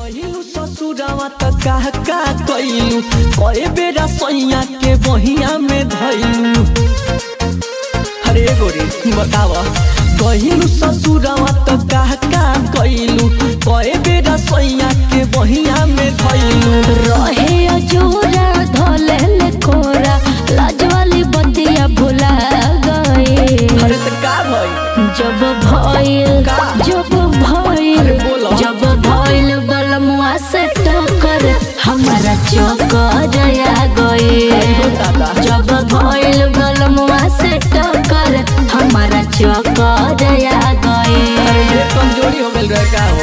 गहिलू ससुरावा त का का कइलू कए बेरा सैया के बहिया में धइलू अरे गोरे बतावा गहिलू ससुरावा त का का कइलू कए बेरा सैया के बहिया में धइलू रहे अजूरा धोले ले कोरा लाज वाली बतिया भुला गए अरे त का भई जब भइल का? जब भइल अरे बोलो। जब भइल बलमुआ से टक्कर हमारा चक्कर आ गए हो दादा जब भइल बलमुआ से टक्कर हमारा चक्कर आ गए अरे ये कमजोरी हो गइल रहे का हो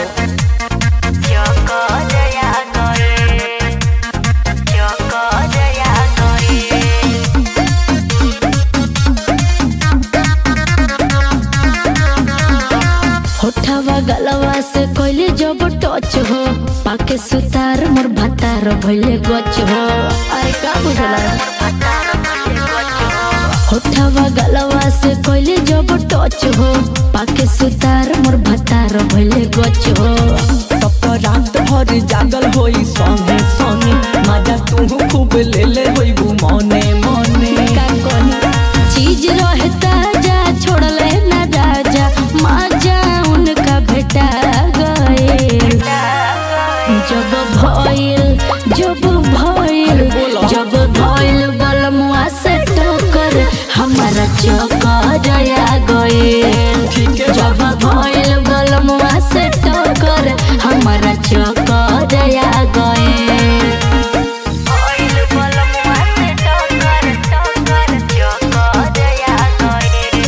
चक्कर आ गए चक्कर आ गए होठवा गलवा से कोइले जब टच हो पाके सुतार मोर भतार भइले गच हो अरे का बुझला होठवा गलवा से कोइले जब टच हो पाके सुतार मोर भतार भइले गच हो तब तो रात भर जागल होई संगे संगे मजा तू खूब ले ले होई मने मने का कही चीज रहे ताजा छोड़ले ना राजा माजा उनका भेटा गए जब भइल जब भइल बोलो। जब भइल बलमुआ से टक्कर हमारा चक्कर आ गए ठीक है जब भइल बलमुआ से टक्कर हमारा चक्कर आ गए भइल बलमुआ से टक्कर टक्कर चक्कर आ गए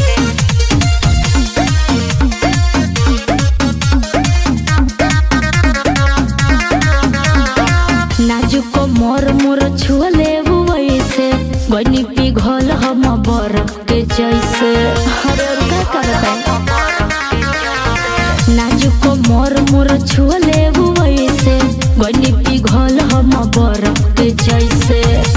नाजुक मोर मोर छुअले वैसे गनी पिघल हम बर्फ के जैसे अरे और का करता नाजुक मोर मोर छुअले वैसे गनी पिघल हम बर्फ के जैसे